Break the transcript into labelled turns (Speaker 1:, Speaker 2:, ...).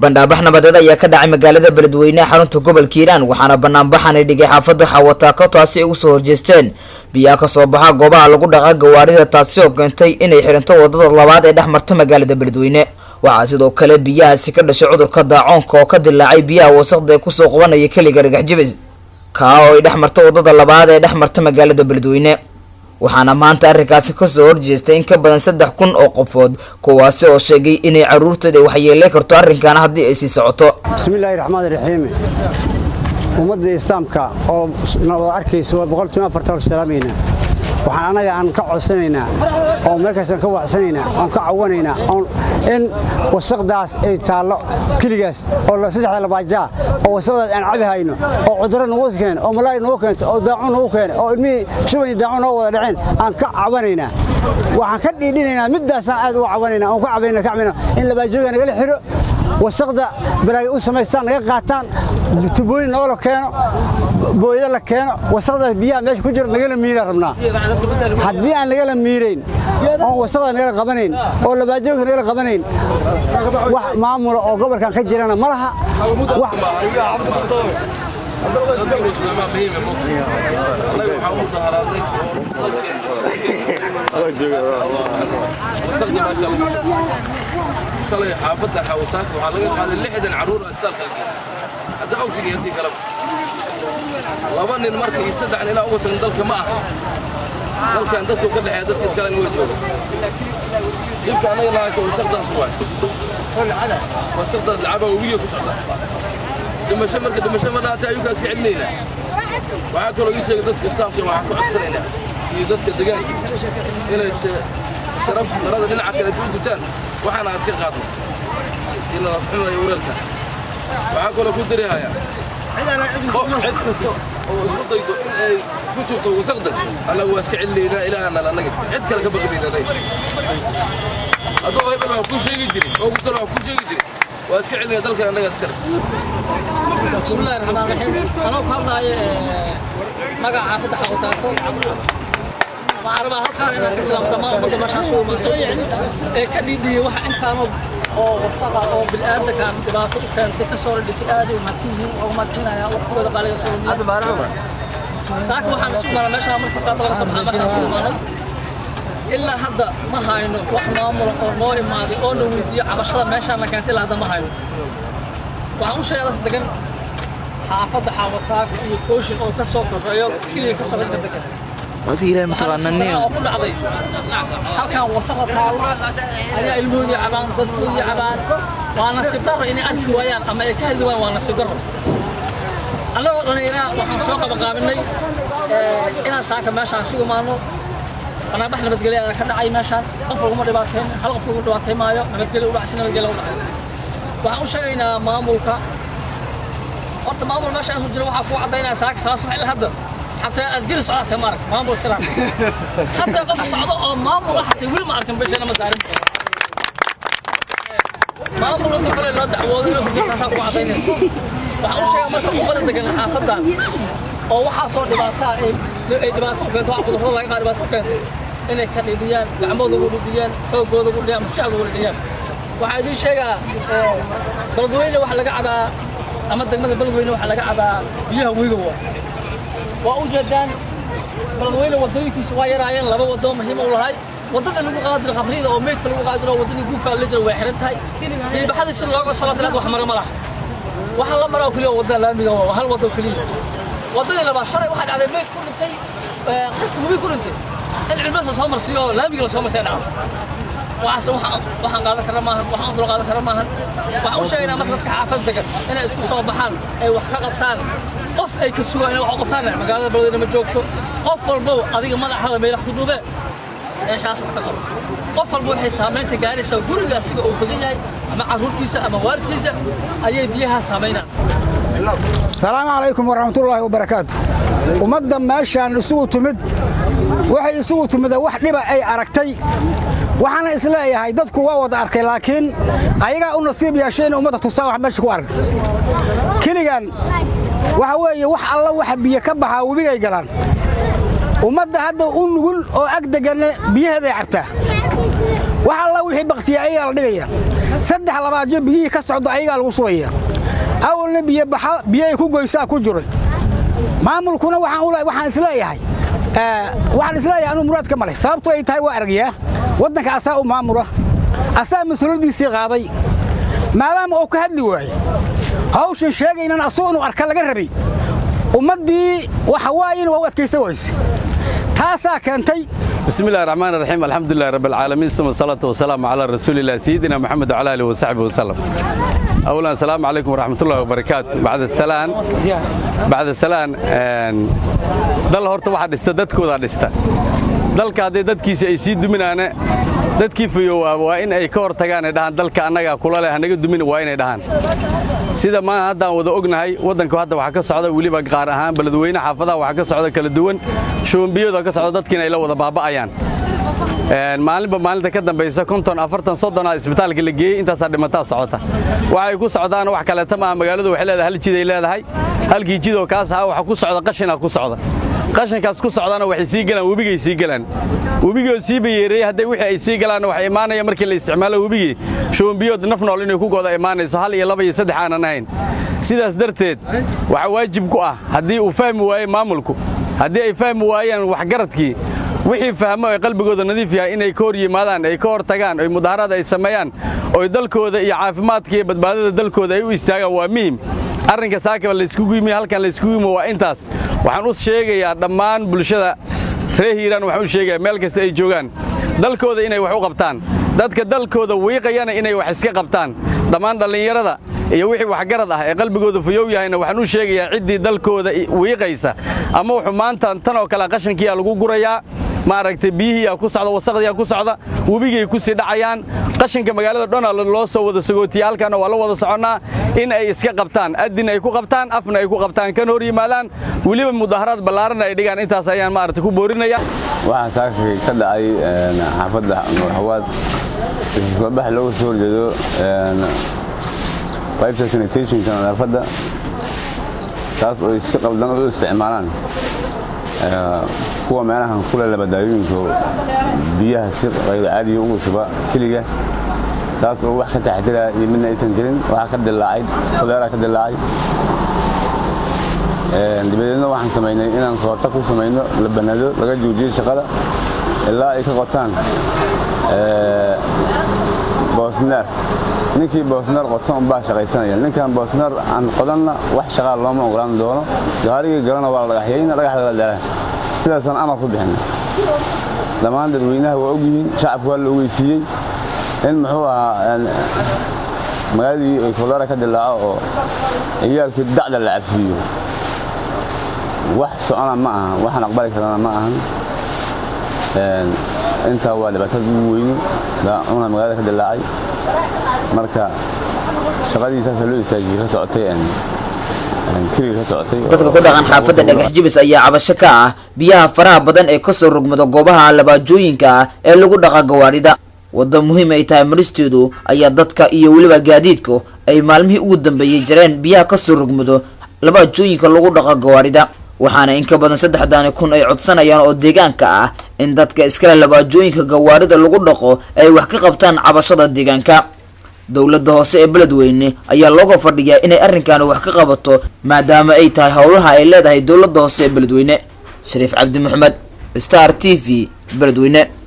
Speaker 1: bandhaabax nabadeed ayaa ka dhacay magaalada beledweyne xarunta gobolka hiiraan waxaana banaanbaxani dhigay xaafadda xawataako taasi ay usoo horjeesteen biyaa kasoo baxa goobaha lagu dhaqa gawaarida taasi oo keentay inay xirinto wadada labaad ee dhex marta magaalada beledweyne waxaa sidoo kale biyahaasi ka dhashay cudurka daacoonka oo ka dilaacay biyaha wasaqda ee kusoo qabanaya keliga dhagax jibis kaa oo ay dhex marta wadada labaad ee dhex marta magaalada beledweyne waxaana maanta arrinkaasi kasoo horjeestay in ka badan saddex kun oo qofood kuwaasi oo sheegay inay caruurtooda waxyeelay karto arrinkan haddii ay sii socoto
Speaker 2: bismillaahi raxmaan raxiim ummadda islaamka oo wada arkaysa waa boqolkiiba afartan salaamayna waxaan annaga aan ka codsanaynaa oo meelkaasaan ka waxsanaynaa oon ka cawanaynaa in wasaqdaas ay taallo keligaas oo saddexda labaajaa oo wasaqdaas aan cabi hayno oo cudurro nagu keena oo malaari nagu keento oo daacuun nagu keena oo ilmihii shuban iyo daacuun noo wada dhaceen aan ka cawanaynaa waxaan ka dhiidhinaynaa middaasaan aad uga cawanaynaa oon ka cabayna ka cabayna in labaajooga nagala xiro wasaqda balaagay u samaystaan naga qaataan tubooyin noola keeno booyada la keeno wasaqdaas biyaha meesha ku jiro nagala miiraan rabnaa haddii aan nagala miirayn oon wasaqda nagala qabanayn oo labaajoogka nagala qabanayn wax maamula oo gobolkan ka jirana ma laha
Speaker 3: shalay xaafadda xawataaka waxaa laga qaaday lixdan carruur oo isbitaalka la geeyay hadda awtigii haddii kaleba laba nin marka iyo saddex ninaa uga tagan dalka ma aha dalkan dadku ka dhexeeya dadka iskalena way jooga dhibka annaga lahayso wasaqdaas waay wasaqdaas lacaba webiga ku socda dhimasho marka dhimasho ma dhaata ayukaa iska celinaynaa waxaa kaloo ii sheegay dadka islaamka waxaan ku codsanaynaa iyo dadka degaanka inay sharaf marada dhinaca kaleeta u gutaan waxaana iska qaadno in la xumayo weerarka waxaa kaloo ku darihayaa qof cid kasta oo isku daydo in ay ku shubto wasaqda annaga waa iska celinaynaa ilaahana annaga cid kale ka baqinaynaa hadduu hebel wax kuu sheegi jiray oo gudan wax kuu sheegi jiray waa iska celinaya dalkan annaga iskale
Speaker 4: bismillahi raxmaan raxiim anoo ku hadlaayo magaca xaafadda xawataako waxaan rabaa halkaan inaan ka salaamo dhammaan ummadda meeshaan soo imaatay ee ka dhiidhiyey waxa intaanoo oo wasaqa oo bil'aadankan dhibaato u keentay ka soo radhisay aad ay umahadsan yihiin oo mahadcelinaya waqtigooda qaaliga soo imaanay saaka waxaan isu imaanay meeshaan markii saada laga soo baxaa meeshaan isu imaanay ilaa hadda ma hayno wax maamula oo noo imaaday oo na weydiiyo cabashada meeshaan la keentay ilaa hadda ma hayno waxaan u sheegay dadka degan xaafadda xaawataag iyo kooshin oo ka soo korreeyo keliya ka soo dadka degan
Speaker 1: wadi ilahay mataqaananiyo
Speaker 4: oo ku dhacday halkan wasaqa taalo ayaa ilmahoodii cabaan dadkoodii cabaan waa nasiib darro inay arki waayaan ama ay ka hadli waayaan waa nasiib darro annagoo dhallinyara waxaan soo qabaqaabinay inaan saaka meeshaan isugu imaano banaabax nabadgelya ayaa ka dhacay meeshaan qof laguma dhibaateyn hal qof lagu dhibaatay maayo nabadgelya u dhacsi nabadgelya u dhacay waxaan u sheegaynaa maamulka horta maamul meeshaan isu jira waxaa kuu caddaynaya saaka salaas wax ilaa hadda حتى أسجل صلاة مارك ما أبغى سلام حتى قف صعدة ما أبغى حتى يقول ما أركن بيش أنا مسارم ما أبغى أنت كل الناس دعوة إنه في كاسات وعطين ناس وحوش شيء مرة مقبل تجنا حافظة أو وحصل دبعتها إيه دبعتها كنت وعبد الله الله يقارب كنت إنك كان يديان العمود يقول يديان حوق يقول يديان مساعد يقول يديان وعادي شيء بلدوينه وحلا قاعدة أما الدقمة بلدوينه وحلا قاعدة بيها ويقوى waa u jeedaan baladweyne wadooyinkiisa waa yaraayeen laba wado muhiim u lahay wadada lagu qaadi jiro qabriida oo meydka lagu qaadi jiro wadadii guufaa la jiro way xiran tahay biibaxadii si looga soo laabtanaad wax mara ma laha waxa la maraa keliya wadada laamiga waa hal wado keliya wadadii labaad shalay waxaa dhacday meyd ku dhintay qofka webi ku dhintay in cilmasa soo marsiiyo laamiga la soo marsay dhacdo waxaas waxaan qaadan karna maahan waxaan dul qaadan karna maahan waxaan u sheegaynaa marka dadka xaafad degan inay isku soo baxaan ay wax ka qabtaan qof ay ka sugaan inay wax u qabtaan magaalada baladweyne ma joogto qof walbow adiga madaxada meelaha ku duube meeshaas wax ka qabo qof walba waxay saamaynta gaaraysaa guriga asiga uu degan yahay ama carruurtiisa ama waalidkiisa ayay biyaha saamaynaan
Speaker 5: asalaamu calaykum waraxmatullaahi wabarakaatu ummadda meeshaan isugu timid waxay isugu timid wax dhiba ay aragtay waxaana isleeyahay dadku waa wada arkay laakiin ayagaa u nasiib yeeshay inay ummadda tusaan wax meesha ku arkay keligan waxa weeye wax alla waxa biyo ka baxaa webigay galaan ummadda hadda u nugul oo ag deganne biyaheeday cabtaa wax alla wixii baktiya ayagaa la dhigaya saddex labaadyo biyihii ka socda ayagaa lagu subaya awalna biyobaxa biyo ay ku goysaa ku jiray maamulkuna waxaan isleeyahay waxaan isleeyahay anuu muraad ka malay sababtu ay tahay waa aragyaa waddanka asaa u maamula asaa mas-uuliyaddiisii qaaday maadaama uu ka hadli waaye hawshan sheegaynan asuu inuu arka laga rabay ummaddii waxa waaye in waa u adkaysa wayse taasaa keentay
Speaker 6: بسم الله الرحمن الرحيم الحمد لله رب العالمين ثم الصلاة والسلام على رسول الله سيدنا محمد وعلى آله وصحبه وسلم أولا السلام عليكم ورحمة الله وبركاته بعد السلام بعد السلام dal horta waxaa dhista dadkoodaa dhista dalka hadday dadkiisa ay sii duminaane dadkii fayowaaba waa in ay ka hor tagaan ay dhahaan dalka annagaa kula leh hanaga dumin waa inay dhahaan sida maa haddaan wada ognahay waddanku hadda waxaa ka socda weliba qaar ahaan beledweyne xaafadaha waxaa ka socda kala duwan shubanbiyooda ka socda dadkiina ay la wada baaba'ayaan maalinba maalinta ka dambaysa konton afartan soddonaa isbitaalka la geeyey intaasaa dhimataa socota waxay ku socdaan wax kaleeta maaha magaaladu waxay leedahay hal jiday leedahay halkii jidoo kaas ahaa waxa ku socda qashinaa ku socda qashinkaas ku socdaana waxay sii galaan webigay sii galaan webigoo sii bayeereeyey hadday wixii ay sii galaanna waxay imaanaya markii la isticmaalo webigii shubanbiyood naf nool inay ku gooda imaanayso hal iyo laba iyo saddex aanan ahayn sidaas darteed waxaa waajib ku ah haddii uu fahmi waaye maamulku haddii ay fahmi waayaan waxgaradkii wixii fahmo ay qalbigooda nadiif yahay inay ka hor yimaadaan ay ka hor tagaan oy mudaaharaad ay sameeyaan oy dalkooda iyo caafimaadka iyo badbaadada dalkooda ay u istaagaan waa muhim arrinka saakaba layskugu yimi halkan layskugu yimi waa intaas waxaan u sheegayaa dhammaan bulshada reer hiiraan waxaan u sheegayaa meel kasta ay joogaan dalkooda inay wax u qabtaan dadka dalkooda wiiqayana inay wax iska qabtaan dhammaan dhallinyarada iyo wixii waxgarad ah ee qalbigooda fayow yahayna waxaan u sheegayaa ciddii dalkooda wiiqaysa ama wuxuu maanta tan oo kale qashankiiyaa lagu gurayaa maaragtay biyihiiyaa ku socda wasaqdiyaa ku socda webigay ku sii dhacayaan qashinka magaalada dhona loo soo wada sagootiya halkaana waa la wada soconnaa in ay iska qabtaan addin ay ku qabtaan afna ay ku qabtaan kan hor yimaadaan weliba mudaaharaad ballaaranna ay dhigaan intaas ayaan maaragtay ku boorinaya
Speaker 7: waxaa saakay ka dhacay xaafadda nuurxawaad isbabax looga soo horjeedo qaybta sanitationka nadaafadda taas oo si qaldan u isticmaalaan kuwa meelahan kule labadaayooyinka biyaha si qayb caadiya ugu shuba keliga taas oo wax ka taxdiraya iyo midna aysan jirin waxaa ka dilaacay koleera ka dilaacay dabadeedna waxaan samaynay inaan koorta ku samayno la banado laga joojiyo shaqada ilaa ay ka qotaan boosneer ninkii boosneer qoto unbaa shaqaysanaya ninkan boosneer aan qodanna wax shaqaa looma ogolaan doono gaarigii galana waa la dhagaxyayna dhagax lala dala sidaasaan amar ku bixinay dhammaan dadweynaha waa ogyihiin shacabku waa la ogeysiiyey in muxuu ahaa magaaladii ay koleera ka dilaaco oo ciyaalkii dacda la cabsiiyo wax socona ma ahan waxaan aqbali karana ma ahan intaa waa dhibaatada ugu weyni daacuna magaalada ka dilaacay marka shaqadii saasa loo istaajiyey ka socotay keliga ka socotay
Speaker 1: dadka ku dhaqan xaafadda dhagax jibis ayaa cabasho ka ah biyaha faraha badan ee kasoo rogmada goobaha labaajooyinka ah ee lagu dhaqa gawaadhida waddo muhiim ay tahay maristeedu ayaa dadka iyo weliba gaadiidku ay maalmihii ugu dambeeyey jareen biyaha kasoo rogmado labaajooyinka lagu dhaqa gawaadhida waxaana in ka badan saddexdaani kun ay codsanayaan oo deegaanka ah in dadka iskale labaajooyinka gawaarida lagu dhaqo ay wax ka qabtaan cabashada deegaanka dowladda hoose ee beledweyne ayaa looga fadhiyaa inay arrinkaani wax ka qabato maadaama ay tahay howlaha ay leedahay dowladda hoose ee beledweyne shariif cabdi maxamed star t v beledweyne